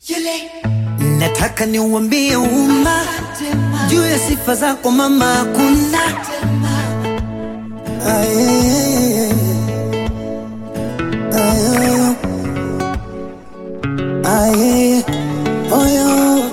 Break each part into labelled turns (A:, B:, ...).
A: Nataka niuambie umma juu ya sifa zako mama, hakuna Aye, aye, aye, oyo.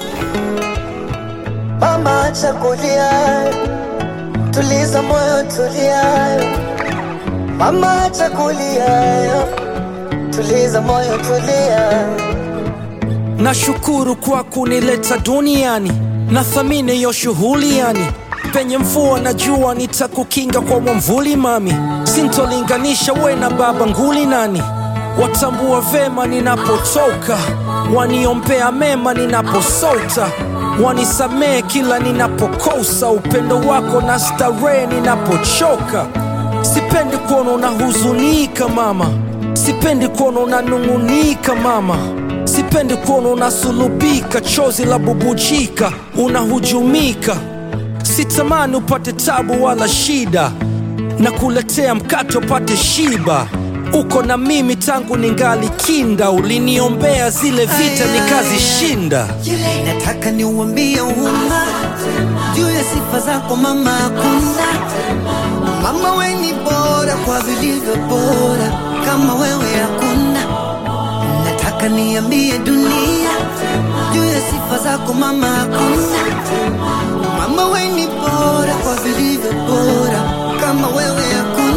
A: Mama, acha kulia, tuliza moyo, tulia. Mama, acha kulia, tuliza moyo, tulia.
B: Nashukuru kwa kunileta duniani, nathamini hiyo shughuli yani. Penye mvua na jua nitakukinga kwa mwamvuli mami, sintolinganisha we na baba nguli nani. Watambua vema ninapotoka, waniombea mema ninaposota, wanisamehe kila ninapokosa, upendo wako na starehe ninapochoka. Sipendi kuona unahuzunika mama, sipendi kuona unanung'unika mama, sipendi kuona unasulubika, chozi la bubujika, unahujumika. Sitamani upate tabu wala shida, na kuletea mkate upate shiba. Uko na mimi tangu ningali kinda, uliniombea zile vita nikazishinda.
A: Nataka niuambie umma juu ya sifa zako mama, hakuna mama, we ni bora kwa vilivyo bora, kama wewe hakuna. Nataka niambie dunia juu ya sifa zako mama, hakuna mama, we ni bora kwa vilivyo bora, kama wewe hakuna.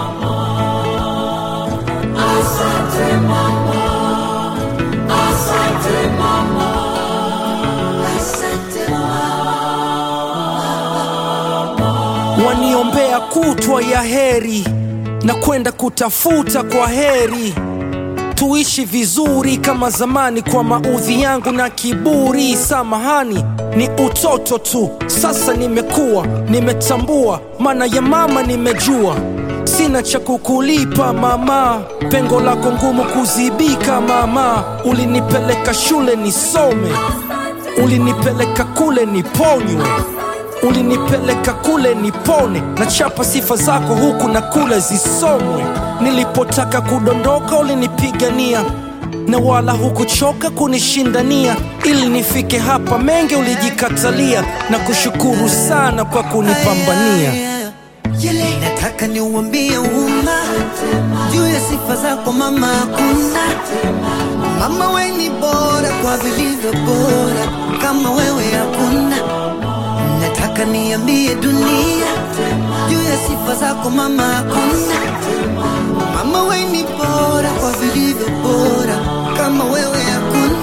B: waniombea kutwa ya heri na kwenda kutafuta kwa heri tuishi vizuri kama zamani kwa maudhi yangu na kiburi samahani ni utoto tu sasa nimekuwa nimetambua maana ya mama nimejua sina cha kukulipa mama pengo lako ngumu kuzibika mama ulinipeleka shule nisome ulinipeleka kule niponywe ulinipeleka kule nipone na chapa sifa zako huku na kule zisomwe nilipotaka kudondoka ulinipigania na wala hukuchoka kunishindania ili nifike hapa mengi ulijikatalia na kushukuru sana kwa kunipambania
A: Nataka niuambie umma juu ya sifa zako mama, hakuna mama, we ni bora kwa vilivyo bora, kama wewe hakuna. Nataka niambie dunia juu ya sifa zako mama, hakuna mama, we ni bora kwa vilivyo bora, kama wewe hakuna.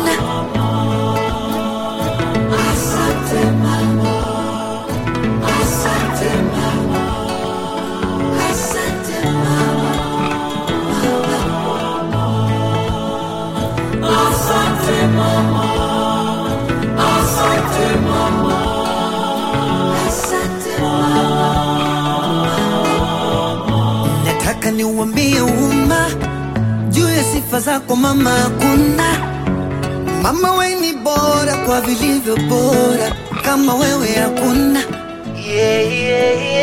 A: Nataka niuambie umma juu ya sifa zako mama, hakuna mama, we ni bora kwa vilivyo bora, kama wewe hakuna. Yeah, yeah, yeah.